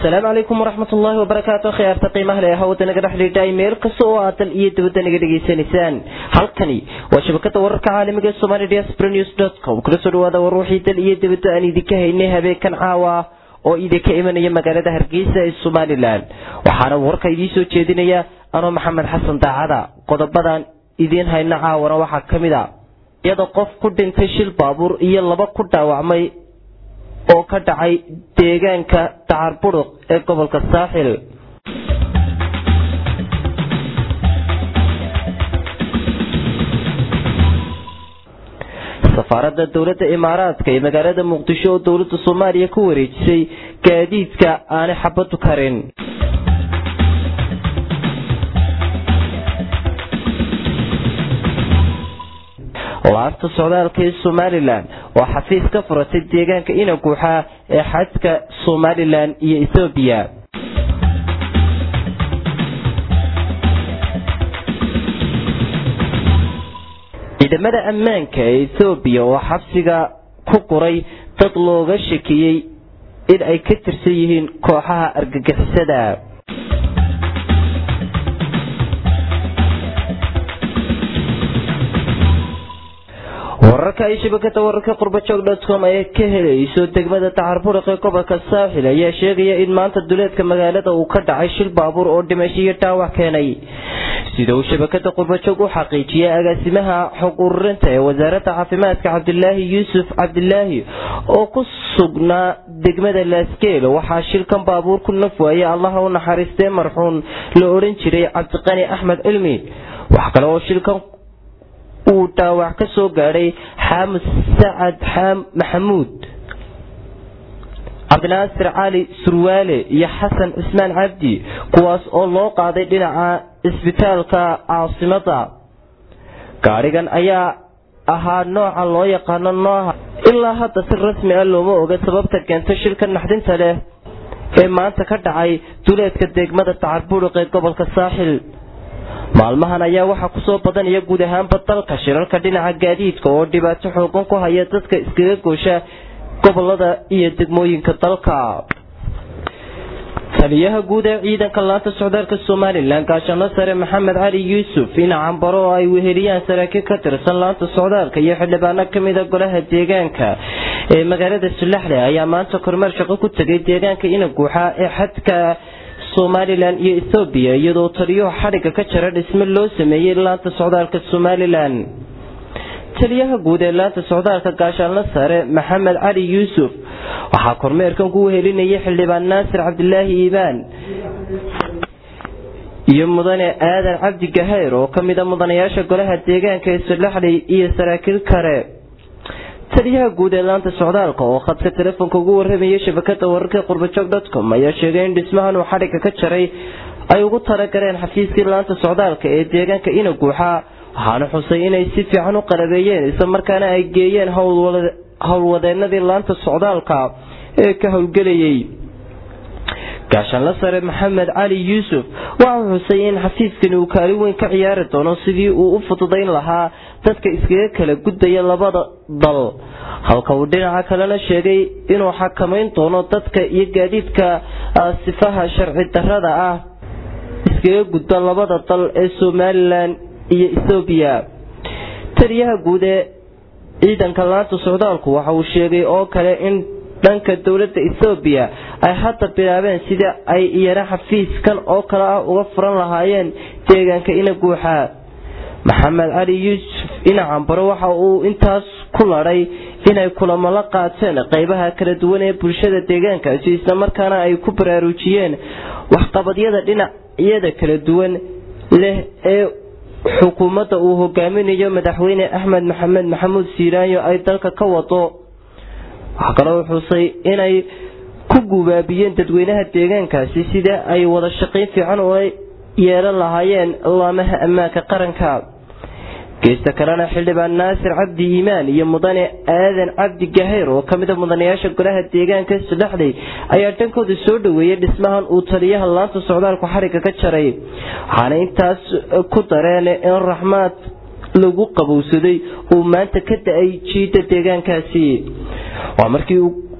asalaamu calaykum waraxmat ullaahi wabarakaatu khiyaarta qiimaha leh hawada naga dhex liidhaay meel kasta oo aad dal iyo dibadda naga dhegaysanaysaan halkani waa shabakada wararka caalamiga somali diaspora news dot com kula soo dhawaada war wixii dal iyo dibadda aan idinka haynay habeenkan caawa oo idinka imanaya magaalada hargeysa ee somalilan waxaana warka idiin soo jeedinaya anoo maxamed xasan daacada qodobadan idiin hayna caawana waxaa ka mid a iyada qof ku dhintay shil baabuur iyo laba ku dhaawacmay oo ka dhacay deegaanka dacar buruq ee gobolka saaxil safaaradda dowladda imaaraadka ee magaalada muqdisho oo dowladda soomaaliya ku wareejisay gaadiidka aanay xabadu karin laanta socdaalka ee somalilan oo xafiis ka furatay deegaanka inaguuxa ee xadka somalilan iyo ethoobiya ciidamada ammaanka ee ethoobiya oo xabsiga ku qoray dad looga shakiyey in ay ka tirsan yihiin kooxaha argagixisada wararka ay shabakada wararka qurbajoog dotcom ay ka helayso degmada dacarburuq ee gobolka saaxil ayaa sheegaya in maanta duleedka magaalada uu ka dhacay shil baabuur oo dhimasho iyo dhaawac keenay sida uu shabakada qurbajoog u xaqiijiyay agaasimaha xog ururinta ee wasaaradda caafimaadka cabdilaahi yuusuf cabdilaahi oo ku sugnaa degmada laasgeel waxaa shilkan baabuur ku naf waayay allaha u naxariistee marxuun la odhan jiray cabdiqani axmed cilmi wax kale oo shilkan uu dhaawac ka soo gaadhay xaamud sacad xaam maxamuud cabdinaasir cali surwaale iyo xasan cismaan cabdi kuwaas oo loo qaaday dhinaca isbitaalka caasimada gaadhigan ayaa ahaa nooca loo yaqaano nooha ilaa hadda si rasmi ah looma oga sababta keento shilka naxdinta leh ee maanta ka dhacay duleedka degmada dacarburuq ee gobolka saaxil maalmahan ayaa waxaa kusoo badanaya guud ahaanba dalka shirarka dhinaca gaadiidka oo dhibaato xoogan ku haya dadka iskaga goosha gobolada iyo degmooyinka dalka taliyaha guud ee ciidanka laanta socdaalka somalilan gaashaano sare maxamed cali yuusuf in cambaro oo ay weheliyaan saraakiil ka tirsan laanta socdaalka iyo xildhibaano kamida golaha deegaanka ee magaalada sulaxle ayaa maanta kormeer shaqo ku tegay deegaanka inaguuxa ee xadka somalilan iyo ethoobiya iyadoo taliyuhu xadhigga ka jara dhisme loo sameeyey laanta socdaalka somalilan taliyaha guud ee laanta socdaalka gaashaanlo sare maxamed cali yuusuf waxaa kormeerkan ku wehelinayay xildhibaan naasir cabdilaahi iibaan iyo mudane aadan cabdi gahayr oo ka mida mudanayaasha golaha deegaanka ee sulaxley iyo saraakiil kale taliyaha guud ee laanta socdaalka oo khadka telefoonka ugu waramayay shabakada wararka qurbajoog dotcom ayaa sheegay in dhismahan uu xadhigga ka jaray ay ugu talagaleen xafiiskii laanta socdaalka ee deegaanka inaguuxa waxaana xusay inay si fiican u qalabeeyeen islamarkaana ay geeyeen howlwadeenadii laanta socdaalka ee ka howlgelayay gaashaanla sare maxamed cali yuusuf waxau xusay in xafiiskani uu kaalin weyn ka ciyaari doono sidii uu u fududayn lahaa dadka iskaga kala gudbaya labada dal halka uu dhinaca kalena sheegay inuu xakamayn doono dadka iyo gaadiidka sifaha sharci darada ah iskaga gudba labada dal ee somalilan iyo ethoobiya taliyaha guud ee ciidanka laanta socdaalku waxa uu sheegay oo kale in dhanka dowladda ethoobiya ay hadda bilaabeen sida ay iyana xafiiskan oo kale ah uga furan lahaayeen deegaanka inaguuxa maxamed cali yuusuf inacambaro waxa uu intaas ku ladhay inay kulamo la qaateen qeybaha kala duwan ee bulshada deegaankaasi islamarkaana ay ku baraarujiyeen waxqabadyada dhinacyada kala duwan leh ee xukuumadda uu hogaaminayo madaxweyne axmed maxamed maxamuud siiraanyo ay dalka ka wado waxaa kaloo xusay inay ku gubaabiyeen dadweynaha deegaankaasi sida ay wada shaqayn fiican ula yeelan lahaayeen laamaha ammaanka qaranka geesta kalena xildhibaan naasir cabdi iimaan iyo mudane aadan cabdi gahayr oo kamida mudanayaasha golaha deegaanka sudhaxley ayaa dhankooda soo dhaweeyay dhismahan uu taliyaha laanta socdaalku xarigga ka jaray waxaana intaas ku dareen in raxmaad lagu qabowsaday uu maanta ka da-ay jiida deegaankaasi waa markii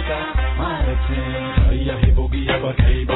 dalka maaragtay ayahay bogiya barkayba